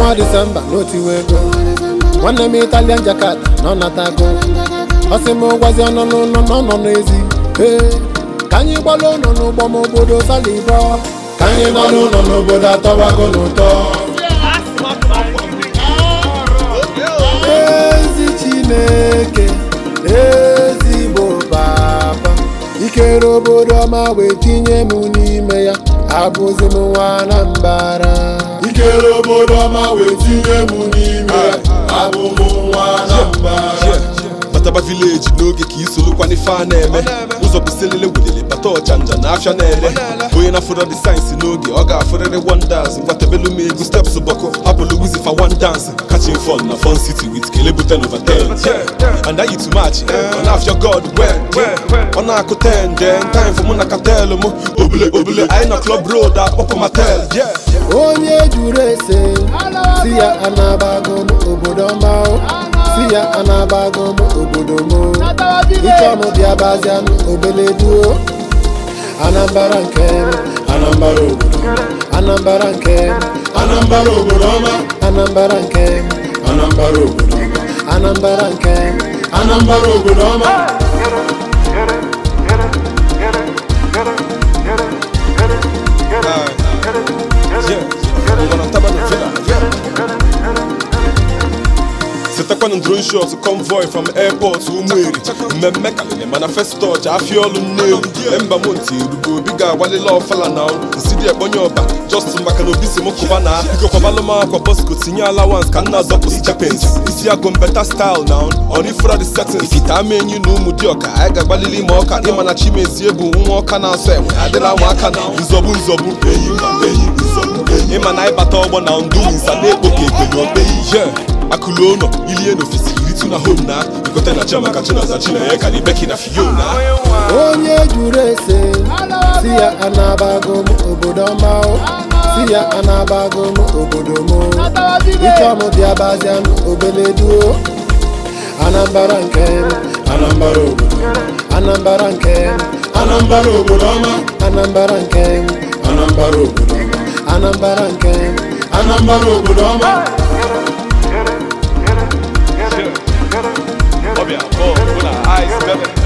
ọnwa disemba n'otiwe ego nwanne m italian jakarta nọ natago ọ sị m gwazi ọnọ n'ụlọ na ọnọ n'ezi ee ka anyị gbalụ ụlọ n'ụgbọ m obodo salibọ ka anyị nọ n'ụlọ n'obodo atọwago n'ụtọ ezi chineke ezigbo baba ikere obodo ọma wee tinye m n'ime ya abụzi m nwa na mbara ikere obodo ọma wee tinye m n'ime ya abụ m nwa na mbara bataba vileji n'oge ka isolukwa n'ife a na-eme ụzọ biselele welele bata ọchanja na afịa na-ele onye na-afụrọ dị sayensị n'oge ọ ga-afụrịrị wonders ngwatebelu m egwu steps bọkụ apụlụ wizi fa one dance catching fun na fun city with kele buten over 10 and ayi too much ọ na-afịa god well ọ na-akụ 10 then time for mụ na katel mụ obule obule anyị na club road akpọpụ matel yeah onye juru ese si ya anabago m obodo ọma o si ya anabago m obodo m o. ịchọ m bịa bazia m obele duo anambara nke m anambara obodo m anambara nke m anambara obodo ọma anambara nke m anambara obodo ọma anambara nke m anambara obodo ọma setakwanụ drone shot convoy from airport ụmụeri mmemme kalịrị mana first touch afịa ọlụ nnewu emba monti erugo obi ga-agbalịla ọfala na nsidi ekponye ọba just maka na obi si m kụba na bikokwabalụ m akwa bosco tinye allowance ka nna azọpụsị chapens isi agụ mbeta style na ọrifra the settings ifite ama enyi na ụmụ dị ọka anyị ga-agbalịli ma ọka ịma na chimezie bụ nwa ọka na-asọ enwe adịla nwa aka na nzọbụ nzọbụ enyi ma enyi nzọbụ enyi ịma na ịbata ọgbọ na ndụ nsa na-ekpo ka ekpe na okpe ihe akụlụ ụlọ ilie n'ofesi iritu na home na ikote na chiamaka chinaza chinenye ka ni beki na fiona onye juru ese si ya anabago m obodo ọma o si ya anabago m obodo m o. ịchọ m bịa bazia m obele duo anambara nke m anambara obodo m anambara nke m anambara obodo ọma anambara nke m anambara obodo ọma anambara nke m anambara obodo ọma ọbịa bọọ bụ na ice bebe